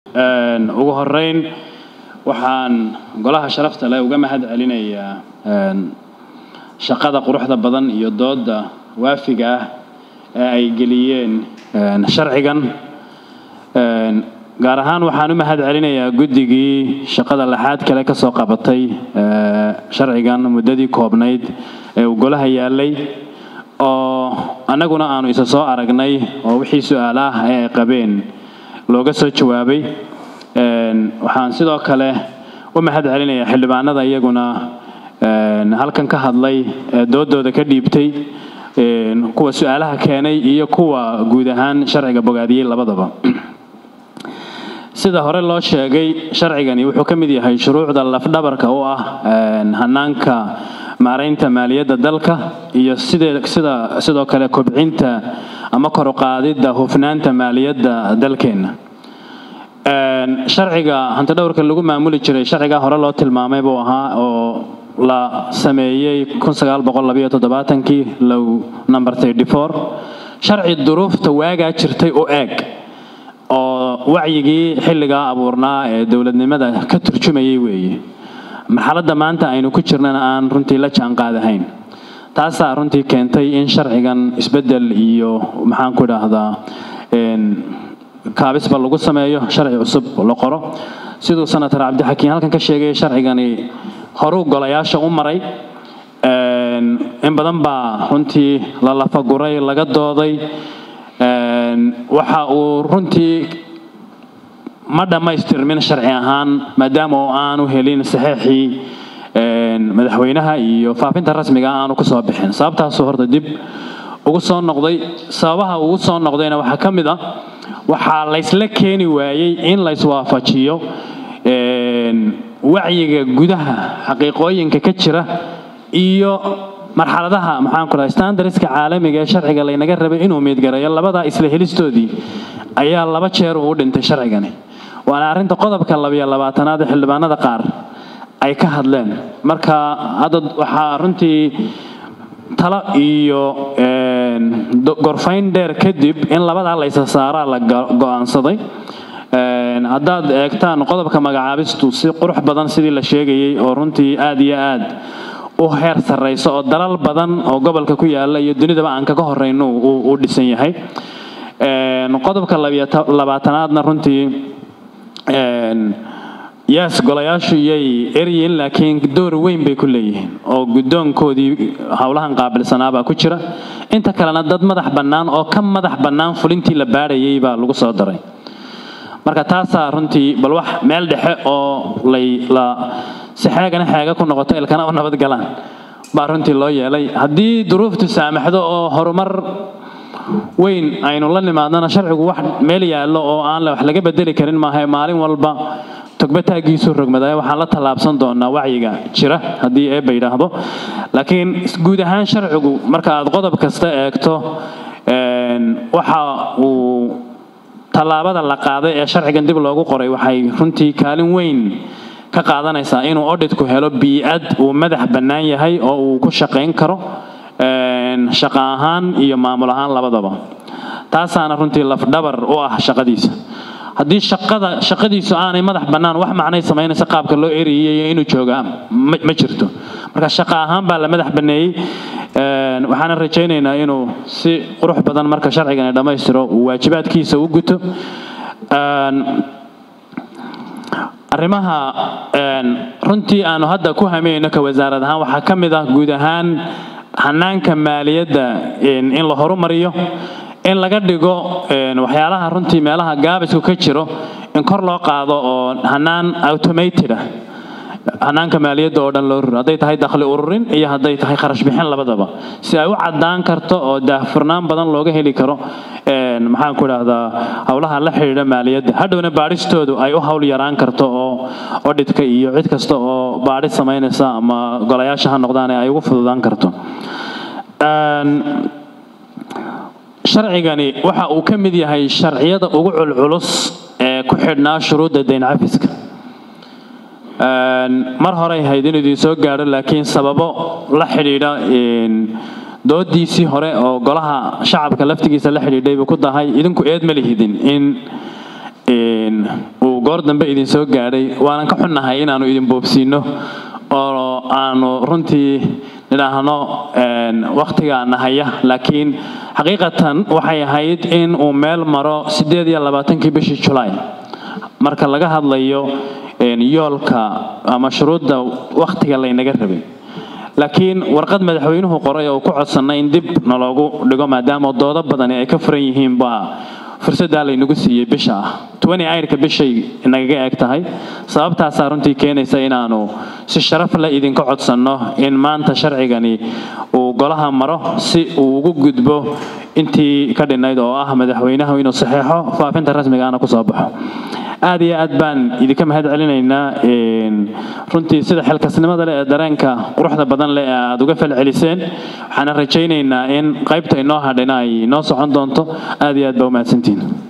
ugu horeyn waxaan golaha sharafta leh uga mahad celinayaa shaqada quruxda badan iyo dooda waafiga ah ee ay geliyeen sharcigan gaar ahaan waxaan u mahad celinayaa guddigii shaqada laxaad kale ka soo qabatay sharcigan muddadii koobnayd ee uu golaha yaalay oo annaguna aanu isa soo aragnay oo wixii su-aala ah ee ay qabeen looga soo jawaabay waxaan sidoo kale u mahad celinayaa xildhibaanada iyaguna halkan ka hadlay ee doodooda ka dhiibtay kuwa su-aalaha keenay iyo kuwa guud ahaan sharciga bogaadiyey labadaba sida hore loo sheegay sharcigani wuxuu ka mid yahay shuruucda lafdhabarka u ah hanaanka maaraynta maaliyadda dalka iyo sida sidoo kale kobcinta ama koruqaadidda hufnaanta maaliyadda dalkeenna sharciga hantidhowrka lagu maamuli jiray sharcigaa hore loo tilmaamay buu ahaa oo la sameeyey kii low number sharci duruufta waagaa jirtay u eeg oo wacyigii xilligaa abuurnaa ee dowladnimada ka turjumayay weeye marxaladda maanta aynu ku jirnana aan runtii la jaanqaadahayn taasaa runtii keentay in sharcigan isbeddel iyo maxaan ku idhaahdaa kaabisba lagu sameeyo sharci cusub la qoro siduu senator cabdixakiin halkan ka sheegay sharcigani horuu golayaasha u maray in badan baa runtii la lafaguray laga dooday waxa uu runtii ma dhammaystirmin sharci ahaan maadaama oo aanu helin saxeexii madaxweynaha iyo faafinta rasmiga aanu ku soo bixin sababtaasuu horta dib ugu soo noqday sababaha ugu soo noqdayna waxaa ka mid ah waxaa laysla keeni waayey in layswaafajiyo wacyiga gudaha xaqiiqooyinka ka jira iyo marxaladaha maxaanku dhahay standardska caalamiga ee sharciga laynaga rabay inuu miidgareeyo labadaa isla helistoodii ayaa laba jeer uu dhintay sharcigani waana arrinta qodobka labiyo labaatanaad ee xildhibaanada qaar ay ka hadleen marka hadda waxaa runtii talo iyo gorfayn dheer kadib in labadaa laysa saaraa la go-aansaday haddaad eegtaan qodobka magacaabistu si qurux badan sidii la sheegayay oo runtii aad iyo aad u heer sarrayso oo dalal badan oo gobolka ku yaala iyo dunidaba aan kaga horeyno uu dhisan yahay qodobka labaatanaadna runtii yes golayaashu yay eryiin laakiin door weyn bay ku leeyihiin oo guddoonkoodii howlahan qaabilsanaabaa ku jira inta kalena dad madax bannaan oo ka madax bannaan fulintii la baadhayay baa lagu soo daray marka taasaa runtii bal wax meel dhexe oo lay la si xeegana xeega ku noqoto ilkana u nabad galaan baa runtii loo yeelay haddii duruuftu saamaxdo oo horumar weyn aynu la nimaadnana sharcigu wax meel yaallo oo aan wax laga bedeli karin maaha maalin walba togbataaggiisu rogmadaya waxaan la tallaabsan doonaa wacyiga jira haddii eebba yidhaahdo laakiin guud ahaan sharcigu marka aad qodob kasta eegto waxa uu tallaabada la qaaday ee sharcigan dib loogu qoray waxay runtii kaalin weyn ka qaadanaysaa inuu odhitku helo bii'ad uu madax bannaan yahay oo uu ku shaqayn karo shaqo ahaan iyo maamul ahaan labadaba taasaana runtii lafdhabar u ah shaqadiisa haddii shaqada shaqadiisu aanay madax bannaan wax macnay samaynaysa qaabka loo eriyay inuu joogaa ma jirto marka shaqo ahaan baa la madax banneeyey waxaana rajaynaynaa inuu si qurux badan marka sharcigani dhammaystiro uu waajibaadkiisa u guto arrimaha runtii aanu hadda ku hamayno ka wasaarad ahaan waxaa ka mid ah guud ahaan hanaanka maaliyadda in la horumariyo in laga dhigo waxyaalaha runtii meelaha gaabisku ka jiro in kor loo qaado oo hanaan automated ah hanaanka maaliyadda oo dhan loo ruro hadday tahay dakhli ururin iyo hadday tahay kharash bixin labadaba si ay u caddaan karto oo daahfurnaan badan looga heli karo maxaan ku idhaahdaa howlaha la xidhiidha maaliyadda hadhowna baadhistoodu ay u hawl yaraan karto oo odhidka iyo cid kasta oo baadhid samaynaysa ama golayaasha ha noqdaan ay ugu fududaan karto sharcigani waxa uu ka mid yahay sharciyada ugu culculus ee ku xidhnaa shuruudda dayn cafiska mar horey hayd in idin soo gaadho laakiin sababo la xidhiidha doodiisii hore oo golaha shacabka laftigiisa la xidhiidhay buu ku dahay idinku eed ma lihidin in uu goor dambe idin soo gaadhay waanan ka xunnahay inaannu idin boobsiinno oo aanu runtii nidhaahno wakhtigaa nahaya laakiin xaqiiqatan waxay ahayd in uu meel maro siddeed iyo labaatankii bishii julaay marka laga hadlayo yoolka ama shuruudda wakhtiga laynaga rabay laakiin warqad madaxweynuhu qoray oo ku codsannay in dib naloogu dhigo maadaama doodo badani ay ka furan yihiin baa fursaddaa laynagu siiyey bisha ah twenty ayrka bishay nagaga eg tahay sababtaasaa runtii keenaysa inaanu si sharaf leh idinka codsanno in maanta sharcigani uu golaha maro si uu ugu gudbo intii ka dhinayd oo ah madaxweynahu inuu saxeexo faafinta rasmigaana kusoo baxo aad iyo aad baan idinka mahad celinaynaa runtii sida xilkasnimada leh ee dareenka quruxda badan leh ee aad uga falceliseen waxaana rajaynaynaa in qaybta inoo hadhina ay inoo socon doonto aad iyo aad baa umahadsantihin